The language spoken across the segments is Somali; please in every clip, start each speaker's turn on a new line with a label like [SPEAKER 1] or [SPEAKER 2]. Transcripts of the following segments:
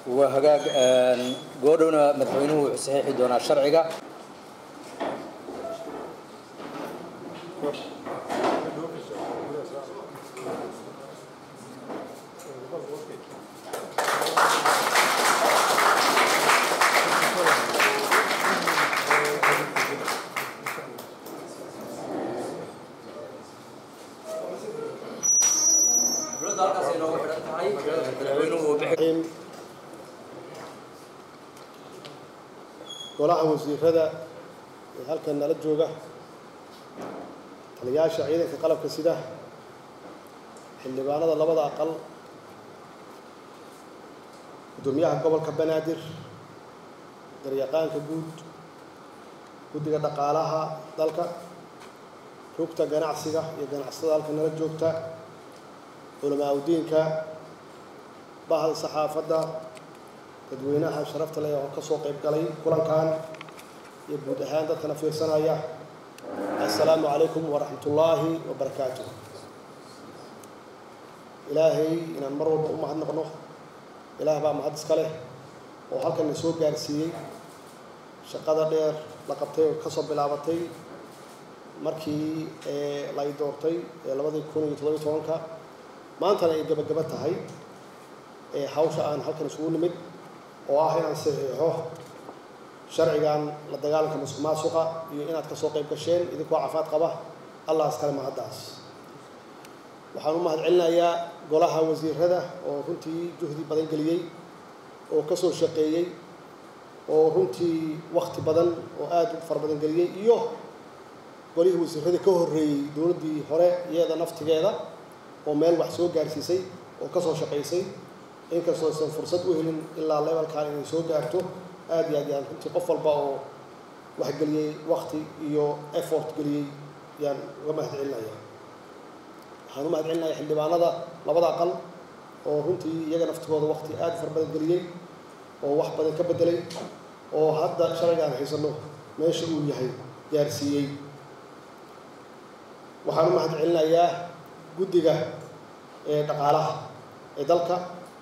[SPEAKER 1] waa hagaag goodhowna madaxweynuhu wuxuu saxiixi doonaa sharciga
[SPEAKER 2] golaha wasiirada ee halkan nala jooga taliyaasha ciidanka qalabka sida xildhibaanada labada aqal guddoomiyaha gobolka banaadir garyaqaanka guud guddiga dhaqaalaha dalka rugta ganacsiga iyo ganacsatada halkan nala joogta culamaa udiinka bahda saxaafadda dadweynaha sharafta leh oo ka soo qayb galay kulankan iyo guud ahaan dadkana fiirsanaya assalaamu calaykum waraxmat ullaahi wabarakaatu ilaahay inaan mar walba u mahadnaqno ilaah baa mahad iska leh oo halkan na soo gaarsiiyey shaqada dheer la qabtay oo kasoo bilaabatay markii la i doortay ee labadii kun iyo toddobiyo tobanka maantana ay gebagaba tahay hawsha aan halkan isugu nimid oo ah inaan saxiixo sharcigan la dagaalanka musuq maasuqa iyo inaad ka soo qayb gasheen idinkoo cafaad qaba allah iskale mahaddaas waxaan u mahad celinayaa golaha wasiirada oo runtii juhdi badan geliyey oo ka soo shaqeeyey oo runtii wakti badan oo aada u fara badan geliyey iyo golihii wasiirada ka horreeyey dowladdii hore iyada naftigeeda oo meel wax soo gaarsiisay oo ka soo shaqaysay inkastoo aysan fursad u helin ilaa levelkan inay soo gaarto aada iyo aad yaan runtii qof walba oo wax geliyey wakti iyo effort geliyey yaan uga mahad celinaya waxaan u mahad celinaya xildhibaanada labada aqal oo runtii iyaga naftigooda wakti aada fara badan geliyey oo wax badan ka bedelay oo hadda sharcigaan haysano meesha uu yahay gaarsiiyey waxaan u mahad celinayaa guddiga ee dhaqaalaha ee dalka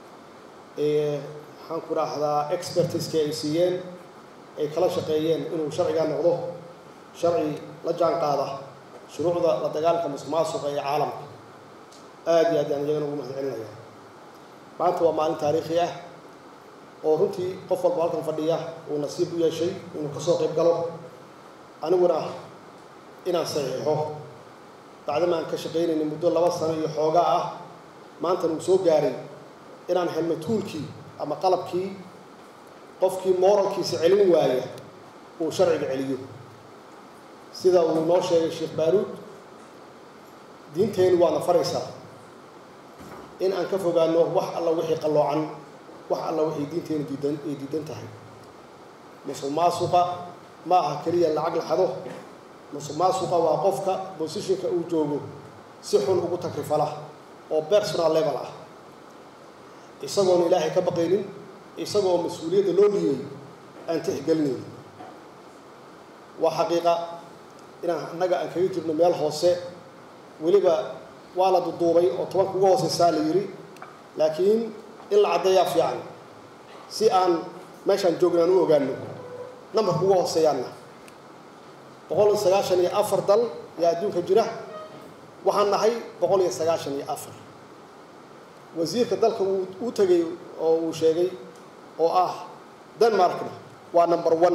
[SPEAKER 2] maxaan ku raahdaa expertiska ay siiyeen ay kala shaqeeyeen inuu sharcigaa noqdo sharci la jaan qaada shuruucda la dagaalka musuq maasuqa ee caalamka aada iyo aad yaan iyagana ugu mahad celinaya maanta waa maalin taariikhi ah oo runtii qof walba halkan fadhiya uu nasiib u yeeshay inuu kasoo qayb galo aniguna inaan saxiixo bacdama aan ka shaqaynayna muddo laba sano iyo xoogaa ah maantana uu soo gaaray inaan helno tuulkii ama qalabkii qofkii moralkiisa celin waaya uu sharciga celiyo sida uu noo sheegay sheekh baaruud diinteennu waana faraysaa in aan ka fogaano wax alla wixii qalloocan wax alla wixii diinteennu diidan ay diidan tahay musuq maasuqa ma aha keliya lacag la xado musuq maasuqa waa qofka bosishinka uu joogo si xun ugu takrifala oo personal level ah isagoon ilaahay ka baqaynin isagoo mas-uuliyadda loo dhiibay aan tixgelinaynin waa xaqiiqa inaan annaga aan kaga jirno meel hoose weliba waa la duduubay oo tobanka uga hooseysaa la yidhi laakiin in la caddeeyaa fiican si aan meeshaan joogna aan u ogaano nambarka uga hooseeyaanna boqol iyo sagaashan iyo afar dal ayaa adduunka jira waxaan nahay boqol iyo sagaashan iyo afar wasiirka dalka uu u tegay oo uu sheegay oo ah denmarkna waa number one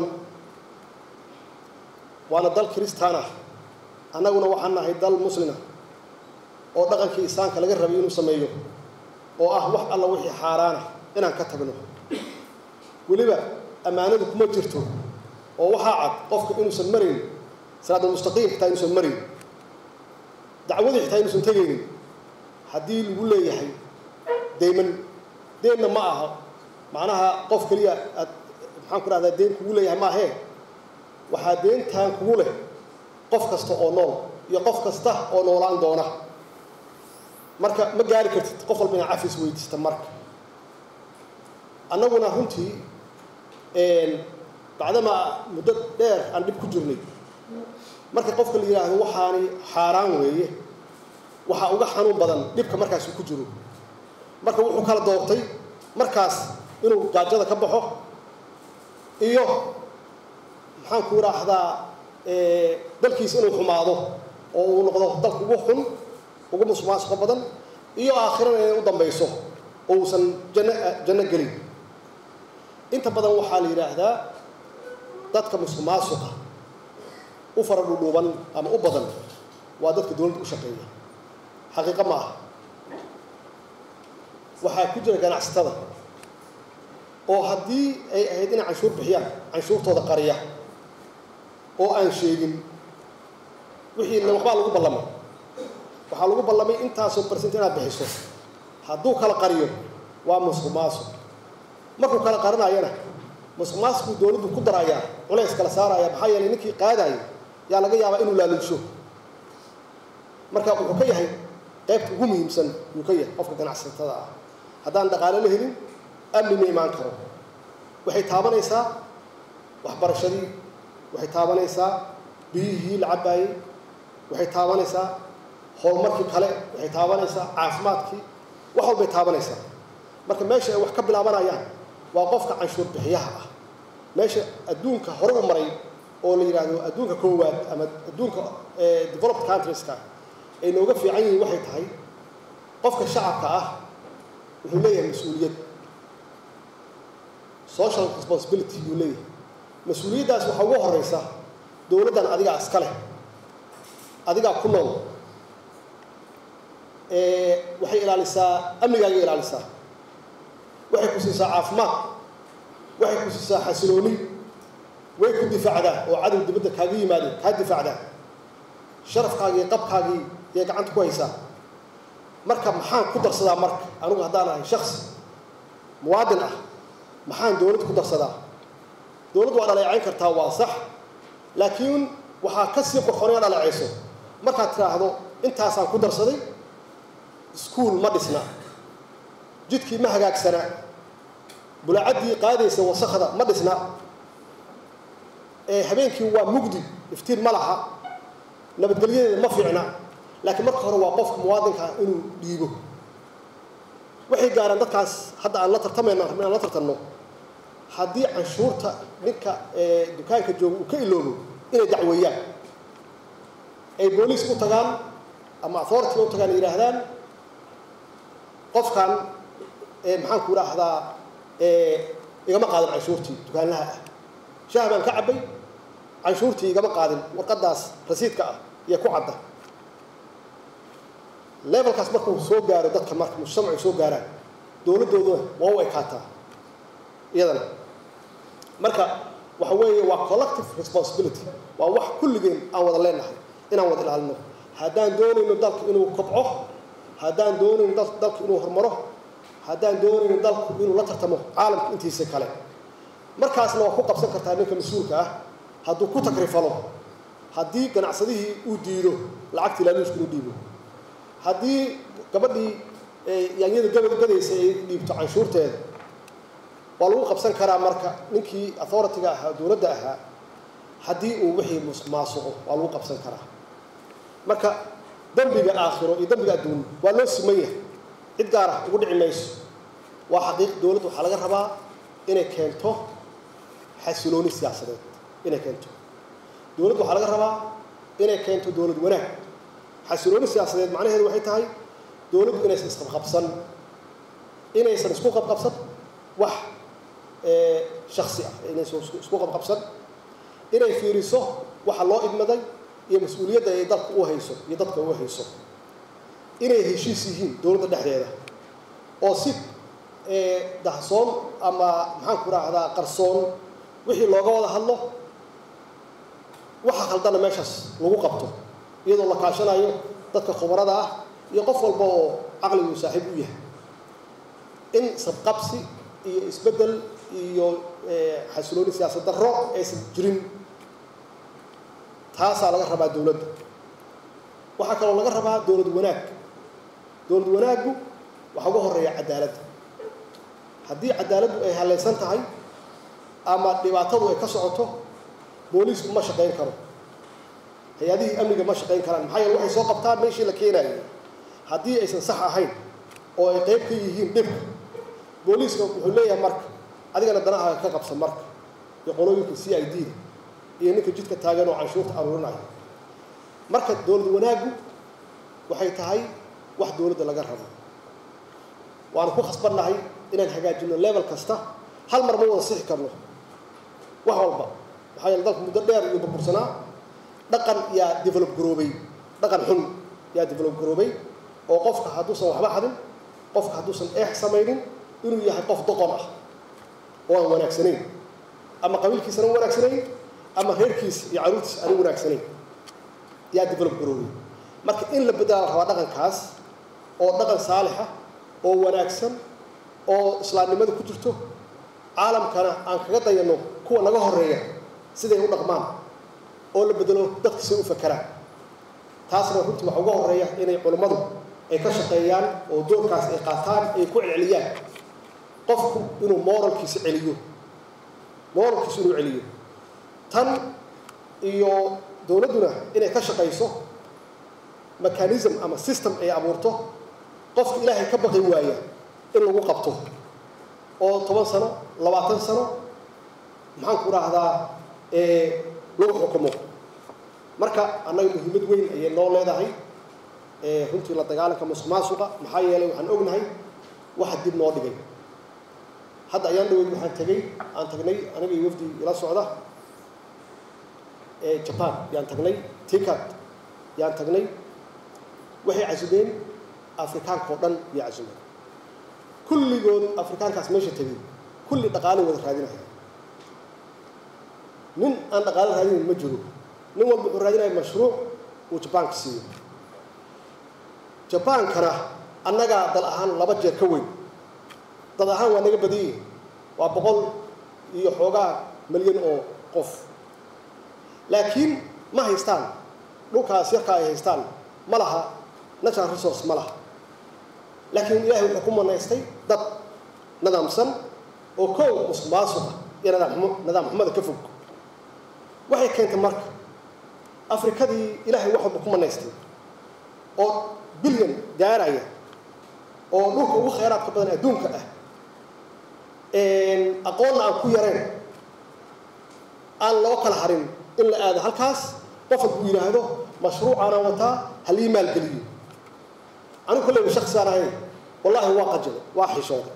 [SPEAKER 2] waana dal kristaan ah annaguna waxaan nahay dal muslima oo dhaqankii islaamka laga rabay inuu sameeyo oo ah wax alla wixii xaaraana inaan ka tagno weliba ammaanadu kuma jirto oo waxaa cad qofka inuusan marayn salaadulmustaqiim xitaa inuusan marayn dacwadii xitaa inuusan tegaynin haddii lagu leeyahay dayman deenna ma aha macnaha qof keliya aad maxaan ku dhahdaa deen kugu leeyahay maahee waxaa deentaan kugu leh qof kasta oo nool iyo qof kasta oo noolaan doona marka ma gaari kartid qof walba inaa cafis weydiista marka annaguna runtii bacdamaa muddo dheer aan dhib ku jirnay marka qofka la yidhaahdo waxaani xaaraan weeye waxaa uga xanuun badan dhibka markaas uu ku jiro marka wuxuu kala doortay markaas inuu gaajada ka baxo iyo maxaan ku idhaahdaa dalkiisa inuu xumaado oo uu noqdo dalka ugu xun ugu musuqmaasuqa badan iyo aakhirana inay u dambayso oo uusan janno janno gelin inta badan waxaa la yidhaahdaa dadka musuqmaasuqa u fara dhudhuuban ama u badan waa dadka dowladda u shaqeeya xaqiiqo ma aha waxaa ku jira ganacsatada oo haddii ay ahayd inay canshuur bixiyaan canshuurtooda qariya oo aan sheegin wixii waxbaa lagu ballamay waxaa lagu ballamay intaasoo barsent inaad bixiso hadduu kala qariyo waa musuq maasuq markuu kala qarinayana musuq maasuquu dowladdu ku darayaa culays kala saaraya maxaa yeelay ninkii qaadaya yaa laga yaabaa inuu laaluusho marka wuxuu ka yahay qaybta ugu muhiimsan yuu ka yahay qofka ganacsatada ah haddaan dhaqaale la helin amni ma imaan karo waxay taabanaysaa waxbarashadii waxay taabanaysaa biyihii la cabbaayey waxay taabanaysaa horumarkii kale waxay taabanaysaa caafimaadkii wax walbay taabanaysaa marka meesha ay wax ka bilaabanayaan waa qofka canshuur bixiyaha ah meesha adduunka hore u maray oo la yidhaahdo adduunka koowaad ama adduunka developed countrieska ay nooga fiican yihiin waxay tahay qofka shacabka ah wuxuu leeyahay mas-uuliyad social responsibility buu leeyahay mas-uuliyaddaas waxaa ugu horeysa dowladdan adigaa iska leh adigaa ku nool waxay ilaalisaa amnigaaga ilaalisaa waxay ku siisaa caafimaad waxay ku siisaa xasilooni way ku difaacdaa oo cadow dibadda kaaga yimaado kaa difaacdaa sharafkaagii iyo qabkaagii yay gacanta ku haysaa marka maxaan ku darsadaa marka anigu haddaan ahay shaksi muwaadin ah maxaan dowladda ku darsadaa dowladdu waa dhaleecayn kartaa waa sax laakiin waxaa ka sii qorqon inaad dhaleecayso markaad tidhaahdo intaasaan ku darsaday iskuol ma dhisna jidkii ma hagaagsana bulacaddii qaadaysa wasakda ma dhisna habeenkii waa mugdi iftiin ma laha nabadgelyadeeda ma fiicna laakiin marka hore waa qofka muwaadinkaa inuu dhiibo waxay gaaraan dadkaas hadda aan la tartamayno rabin aan la tartanno haddii canshuurta ninka dukaanka jooga uu ka iloobo inay dacweeyaan ay booliis u tagaan ama authority u tagaan yidhaahdaan qofkan maxaan ku idhaahdaa igama qaadin canshuurtii dukaanlaha ah shaah baan ka cabbay canshuurtii igama qaadin warqaddaas rasiidka ah iyo ku cadda levelkaas markuu soo gaaro dadka marka mujtamacu soo gaaraan dowladdooduna waa u ekaataa iyadana marka waxa weeye waa collective responsibility waa wax kulligeen aan wada leenahay inaan wada ilaalino haddaan doonayno dalka inuu kobco haddaan doonayno dalka inuu horumaro haddaan doonayno dalku inuu la tartamo caalamka intiisa kale markaasna waa ku qabsan kartaa ninka mas-uulka ah hadduu ku takrifalo haddii ganacsadihii uu diido lacagtii laaluushka inuu dhiibo haddii gabadhii yaanyada gabad gadaysa ay dhiibto canshuurteeda waa lagu qabsan karaa marka ninkii authority-ga ahaa dowladda ahaa haddii uu wixii musuq maasuqo waa lagu qabsan karaa marka dembiga aakhiro iyo dembiga adduun waa loo siman yahay cid gaar ah ugu dhici mayso waa xaqiiq dowladda waxaa laga rabaa inay keento xasilooni siyaasadeed inay keento dowladda waxaa laga rabaa inay keento dowlad wanaag xasilooni siyaasadeed macnaheedu waxay tahay dowladdu inaysan isqabqabsan inaysan isku qabqabsan wax shaksi ah inaysan isku qabqabsan inay fiiriso waxa loo idmaday iyo mas-uuliyadda ay dalka u hayso iyo dadka u hayso inay heshiis yihiin dowladda dhexdeeda oo si dahsoon ama maxaan ku raahdaa qarsoon wixii looga wada hadlo waxa khaldana meeshaas lagu qabto iyadoo la kaashanayo dadka khubarada ah iyo qof walba oo caqligu saaxiib u yahay in sabqabsi iyo isbeddel iyo xasilooni siyaasad darro aysan jirin taasaa laga rabaa dowladda waxaa kaloo laga rabaa dowlad wanaag dowlad wanaaggu waxaa uga horeeya cadaaladda haddii cadaaladdu ay halaysan tahay ama dhibaatadu ay ka socoto booliisku ma shaqayn karo hay-adihii amniga ma shaqayn karaan maxaa yeele waxay soo qabtaan meeshii la keenayo haddii aysan sax ahayn oo ay qayb ka yihiin dhibka booliiska wuxuu leeyahay marka adigana danahaaga ka qabsan marka iyo qolooyinka c i d da iyo ninka jidka taagan oo canshuurta aruurinayo marka dowlad wanaaggu waxay tahay wax dowladda laga rabo waanu ku khasbannahay inaan hagaajino level kasta hal mar ma wada sixi karno wax walba maxaa yeele dalku muddo dheer iyo burbursanaa dhaqan yaa develop garoobay dhaqan xun yaa develop garoobay oo qofka hadduusan waxba xadin qofka hadduusan eex samaynin inuu yahay qof doqon ah oo aan wanaagsanayn ama qabiilkiisana wanaagsanayn ama reerkiisa iyo caruurtiisa aan wanaagsanayn yaa develop garoobay marka in la bedela rabaa dhaqankaas oo dhaqan saalixa oo wanaagsan oo islaamnimada ku jirto caalamkana aan kaga dayano kuwa naga horeeya siday u dhaqmaan oo la bedelo dadka si u fakeraan taasna runtii waxa uga horeeya inay culummadu ay ka shaqeeyaan oo doorkaas ay qaataan ay ku celceliyaan qofku inuu moralkiisa celiyo moralkiisa inuu celiyo tan iyo dowladduna inay ka shaqayso mechanism ama system ay abuurto qofka ilaahay ka baqi waaya in lagu qabto oo toban sano labaatan sano maxaan ku rahdaa lagu xukumo marka annaga muhiimad weyn ayay noo leedahay runtii la dagaalanka musuq maasuqa maxaa yeelay waxaan ognahay waxa dib noo dhigay hadda ayaan dhaweyd waxaan tegey aan tagnay aniga iyo wafdi ila socda jaban yaan tagnay tikat yaan tagnay waxay casubeen afrikaanka oo dhan iyo casumeen kulligood afrikaankaas meesha tegey kulli dhaqaale wada raadinaya nin aan dhaqaale raadinayn ma jiro nin walba wuxuu raadinaya mashruuc uu jabaanka siiyo jabaankana annagaa dal ahaan laba jeer ka weyn dad ahaan waa naga badan yihin waa boqol iyo xoogaa milyan oo qof laakiin ma haystaan dhulkaas yarkaa ay haystaan ma laha natural resource ma laha laakiin ilaahay wuxuu ku manaystay dad nidaamsan oo kow musuq maasuqa iyo nadaamxumo nidaam xumada ka fog waxay keentay marka afrikadii ilaahay wax walba ku manaystay oo bilyan gaaraya oo dhulka ugu khayraadka badan adduunka ah aqoonna aan ku yareen aan loo kala harin in la aado halkaas qof hadduu yidhaahdo mashruucaanaan wataa halii maalgeliyo anigu kolleyba shaksaan ahayn wallaahi waa qajilay waa xishooday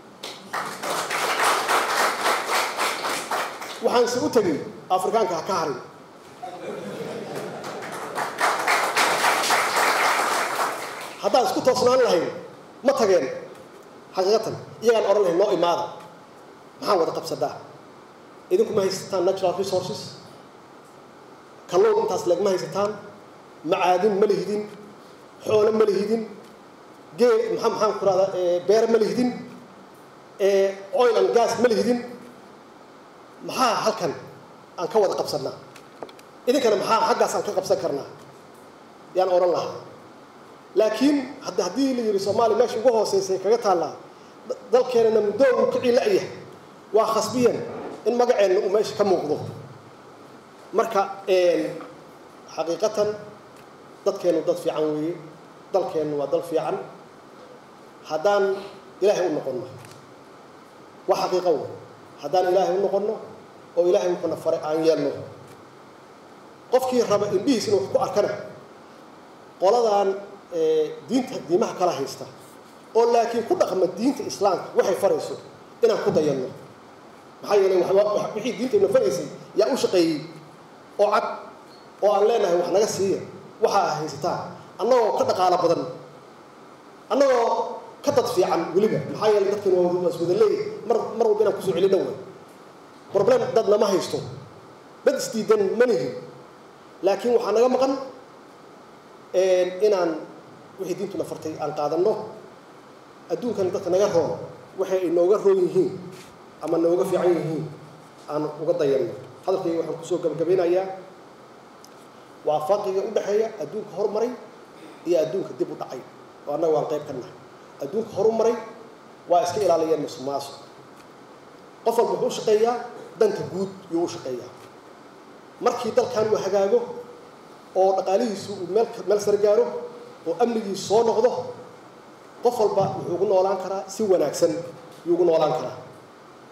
[SPEAKER 2] waxaanse u tegey afrikaanka ha ka harin haddaan isku toosnaan lahayn ma tageen xaqiiqatan iyagaan odhan lahayn noo imaada maxaan wada qabsadaa idinku ma haysataan natural resources kalluun intaas leeg ma haysataan macaadin ma lihidin xoolo ma lihidin geel maxaa maxaan ku rahdaa beer ma lihidin oil and gas ma lihidin maxaa halkan aan ka wada qabsannaa idinkana maxaa xaggaas aan ka qabsan karnaa yaan odhan lahaa laakiin hadda haddii la yidhi soomaaliya meesha ugu hooseysay kaga taallaa dalkeenana muddo uu ka ciila'ya waa khasbiyan in magaceenna uu meesha ka muuqdo marka xaqiiqatan dadkeennu dad fiican weeye dalkeennu waa dal fiican haddaan ilaahay u noqonno waa xaqiiqo wey haddaan ilaahay u noqonno oo ilaahay wuxuuna faray aan yeelno qofkii raba indhihiis inuu wax ku arkana qoladan diinta diimaha kala haysta oo laakiin ku dhaqma diinta islaamka waxay farayso inaan ku dayanno maxaa yeelay wixii diintayna faraysay yaa u shaqeeyey oo cad oo aan leenahay wax naga siiya waxaa haysataa annagoo ka dhaqaalo badan annagoo ka dad fiican weliba maxaa yeelay dadkan waa iswada leeyahy mar mar walba inaan kusoo celina way problem dad nama haysto dad isdiidan ma nihin laakiin waxaa naga maqan inaan wixii diintuna fartay aan qaadanno adduunkana dadka naga roon waxay ay nooga roon yihiin ama nooga fiican yihiin aan uga dayanno hadalkayga waxaan kusoo gabagabeynayaa waa farqiga u dhexeeya adduunka horumaray iyo adduunka dib u dhacay oo annaga waan qayb ka nahay adduunka horumaray waa iska ilaaliyeen musuq maasuq qof walba wuxuu u shaqeeyaa danta guud yuu u shaqeeyaa markii dalkan uu hagaago oo dhaqaalihiisu uu meel meel sare gaaro oo amnigiisu soo noqdo qof walba wuxuu ugu noolaan karaa si wanaagsan yuu ugu noolaan karaa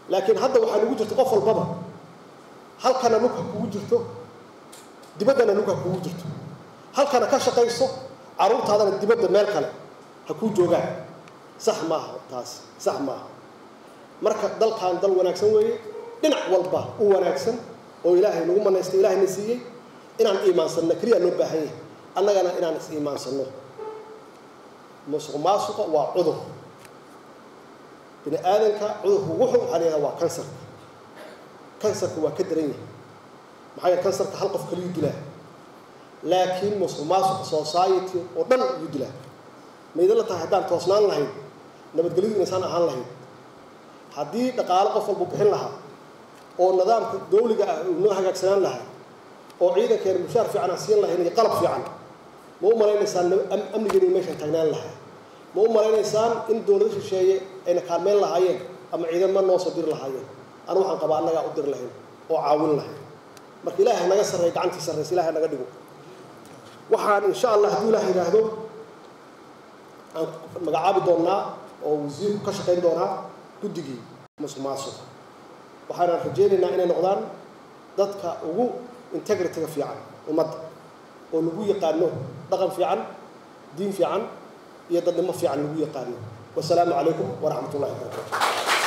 [SPEAKER 2] laakiin hadda waxaa nugu jirta qof walbaba halkana lugha kugu jirto dibaddana lugha kugu jirto halkana ka shaqayso carruurtaadana dibadda meel kale ha kuu joogaan sax maaha taas sax maaha marka dalkan dal wanaagsan weeye dhinac walba u wanaagsan oo ilaahay nagu manaystay ilaahayna siiyey inaan iimaansanno keliya loo baahan yahay annagana inaan is iimaansanno musuq maasuqa waa cudur bini aadanka cudurku wuxuu waxaa layihahda waa kansarka kansarka waa ka daran yahay maxaa yeele kansarka hal qof kaliyuu dilaa laakiin musuq maasuqa society oo dhan yuu dilaa mayda la tahay haddaan toosnaan lahayn nabadgelyadu inaysaan ahaan lahayn haddii dhaqaalo qof walbu bixin lahaa oo nidaamka dawliga ah uu noo hagaagsanaan lahaa oo ciidankeena mushaar fiican aan siin lahayn iyo qalab fiican ma u malaynaysaan amnigeena meeshaan taagnaan lahaa ma u malaynaysaan in dowlado shisheeye ayna kaalmeyn lahaayeen ama ciidamo noo soo diri lahaayeen anu waxaan qabaa annagaa u diri lahayn oo caawin lahayn marka ilaahay naga sarreey gacantii sarreysa ilahay naga dhigo waxaan insha allah hadduu ilaah yidhaahdo aan magacaabi doonnaa oo wasiirku ka shaqayn doonaa guddigii musuq maasuq waxaanaan rajaynaynaa inay noqdaan dadka ugu integritiga fiican ummadda oo lagu yaqaano dhaqan fiican diin fiican iyo dadnimo fiican lagu yaqaano wasalaamu calaykum waraxmat ullahi wabarakatu